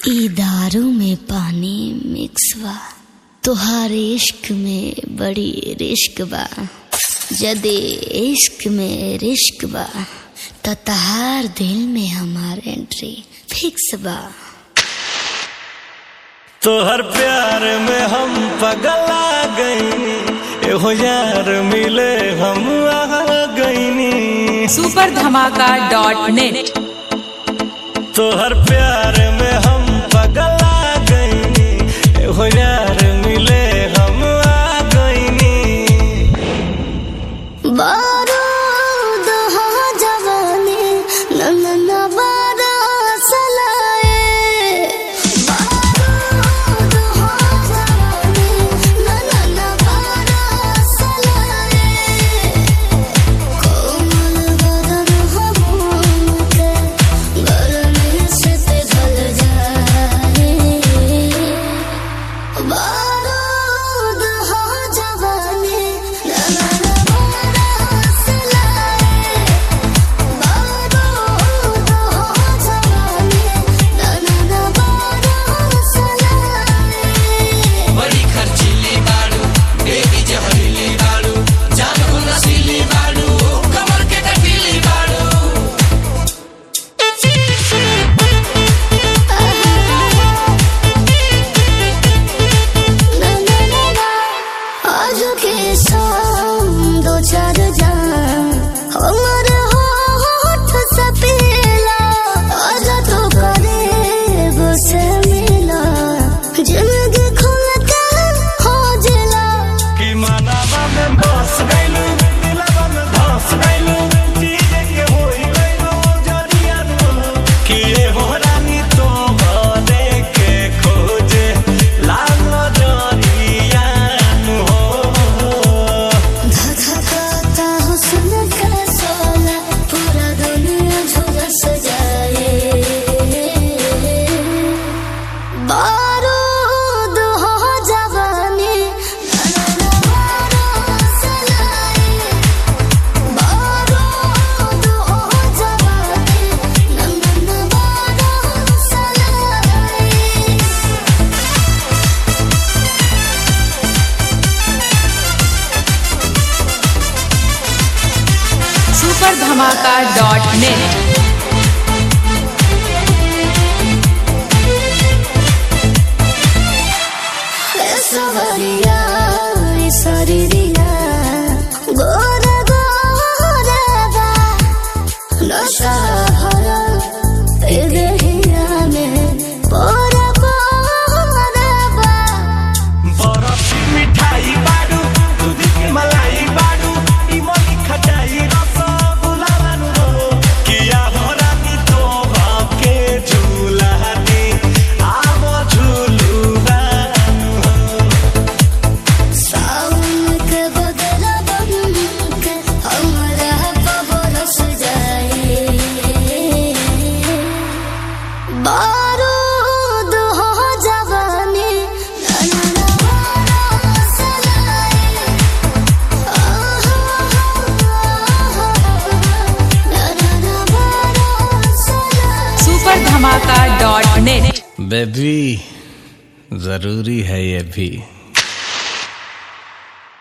ई दारू में पानी मिक्स बा तोहार इश्क में बड़ी रिश्क बा जदे इश्क में रिश्क बा त तहार दिल में हमार एंट्री फिक्स बा तोहर प्यार में हम पगला गईनी एहो यार मिले हम आ गईनी सुपर धमाका डॉट नेट तोहर प्यार में हम पगला गईनी एहो यार मिले हम आ गईनी बारूद हो जवानी नन्ना बारा सलाए बारूद हो जवानी नन्ना बारा सलाए कोमल बदन हो के गर्मी से पिघल जाए बारूद हो जवानी नन्ना बारा सलाए बारूद हो जवानी नन्ना बारा सलाए बड़ी खर्चीली बाड़ू बेबी जहरीली बाड़ू जान को नशीली बाड़ू कमर के कटीली बाड़ू आज के शाम दो चार जान हमर होठ से पीला आज तो करीब से मिला जिंदगी खुल के हो जिला कि मानवा में बस गइलू दिलवा में धस गइलू चीज के होई गइलू जरिया तू कि ये हो रानी तो बने के खोजे लाल जरिया हो धधकाता हुस्न का सोला पूरा दुनिया झुलस जाए बारूद हो जवानी बारूद हो जवानी नन्ना बारा सलाए सुपर धमाका डॉट नेट सवरिया सरिया गोर गोरबा नशा भरा ए देहिया में पोर पोरबा बरफ की मिठाई बाडू दूध की मलाई बाडू इमली खटाई रसगुल्ला बानू हो किया हो रानी तो के झूला दी आवो झूलू बानू हो सावन के बदला बन के हमरा बरस जाए बारूद हो जवानी नन्ना बारा सलाए नन्ना बारा सलाए super Dhamaka dot net baby जरूरी है ये भी